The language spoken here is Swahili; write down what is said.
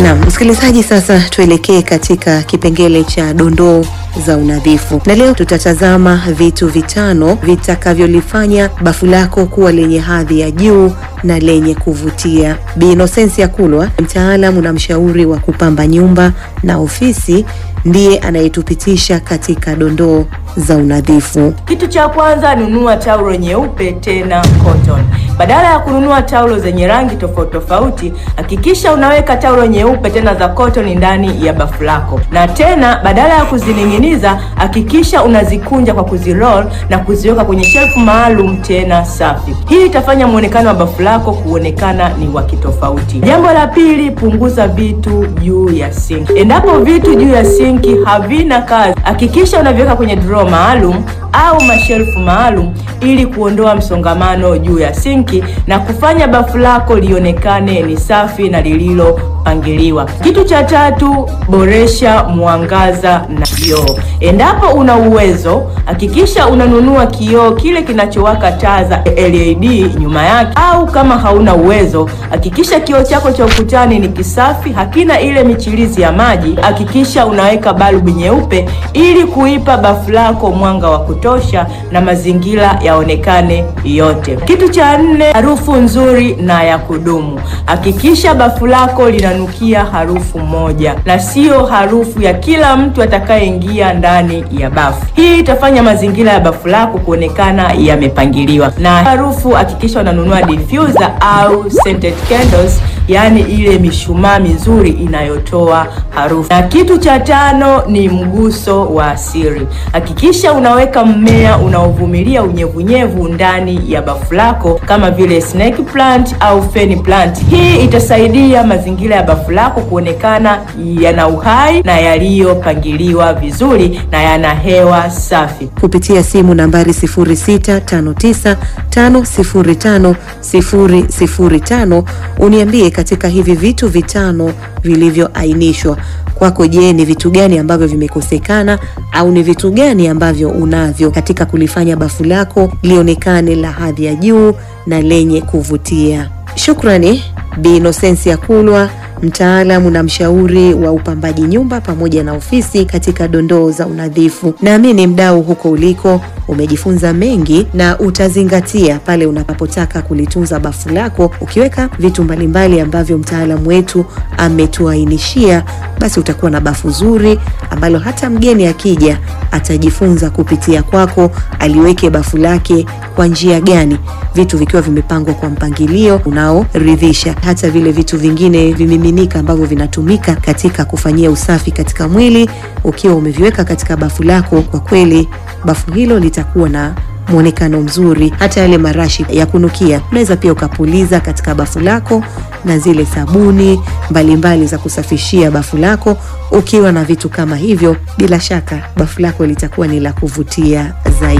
Naam, msikilizaji, sasa tuelekee katika kipengele cha dondoo za unadhifu, na leo tutatazama vitu vitano vitakavyolifanya bafu lako kuwa lenye hadhi ya juu na lenye kuvutia. Bi Inosensia Kulwa, mtaalamu na mshauri wa kupamba nyumba na ofisi, ndiye anayetupitisha katika dondoo za unadhifu. Kitu cha kwanza, nunua taulo nyeupe tena cotton. Badala ya kununua taulo zenye rangi tofauti tofauti, hakikisha unaweka taulo nyeupe tena za cotton ndani ya bafu lako, na tena badala ya kuzining'iniza, hakikisha unazikunja kwa kuziroll na kuziweka kwenye shelfu maalum tena safi. Hii itafanya muonekano wa bafu lako kuonekana ni wa kitofauti. Jambo la pili, punguza vitu juu ya sinki. Endapo vitu juu ya sinki havina kazi, hakikisha unaviweka kwenye drawer maalum au mashelfu maalum ili kuondoa msongamano juu ya sinki na kufanya bafu lako lionekane ni safi na lililopangiliwa. Kitu cha tatu, boresha mwangaza na kioo. Endapo una uwezo, hakikisha unanunua kioo kile kinachowaka taa za LED nyuma yake, au kama hauna uwezo, hakikisha kioo chako cha ukutani ni kisafi, hakina ile michirizi ya maji. Hakikisha unaweka balbu nyeupe ili kuipa bafu lako mwanga wa kutosha na mazingira yaonekane yote. Kitu cha nne, harufu nzuri na ya kudumu. Hakikisha bafu lako linanukia harufu moja na siyo harufu ya kila mtu atakayeingia ndani ya bafu. Hii itafanya mazingira ya bafu lako kuonekana yamepangiliwa. Na harufu, hakikisha unanunua diffuser au scented candles, yaani ile mishumaa mizuri inayotoa harufu. Na kitu cha tano ni mguso wa asili. Hakikisha unaweka mmea unaovumilia unyevunyevu ndani ya bafu lako kama vile snake plant au fern plant. Hii itasaidia mazingira ya bafu lako kuonekana yana uhai na yaliyopangiliwa vizuri na yana hewa safi. Kupitia simu nambari 0659505005 uniambie katika hivi vitu vitano vilivyoainishwa kwako, je, ni vitu gani ambavyo vimekosekana au ni vitu gani ambavyo unavyo katika kulifanya bafu lako lionekane la hadhi ya juu na lenye kuvutia? Shukrani Bi Inosensia Kulwa, mtaalamu na mshauri wa upambaji nyumba pamoja na ofisi katika dondoo za unadhifu. Naamini mdau huko uliko umejifunza mengi na utazingatia pale unapotaka kulitunza bafu lako. Ukiweka vitu mbalimbali ambavyo mtaalamu wetu ametuainishia, basi utakuwa na bafu zuri ambalo hata mgeni akija atajifunza kupitia kwako, aliweke bafu lake kwa njia gani, vitu vikiwa vimepangwa kwa mpangilio unaoridhisha. Hata vile vitu vingine vimiminika ambavyo vinatumika katika kufanyia usafi katika mwili, ukiwa umeviweka katika bafu lako, kwa kweli bafu hilo litakuwa na mwonekano mzuri. Hata yale marashi ya kunukia unaweza pia ukapuliza katika bafu lako, na zile sabuni mbalimbali mbali za kusafishia bafu lako. Ukiwa na vitu kama hivyo, bila shaka bafu lako litakuwa ni la kuvutia zaidi.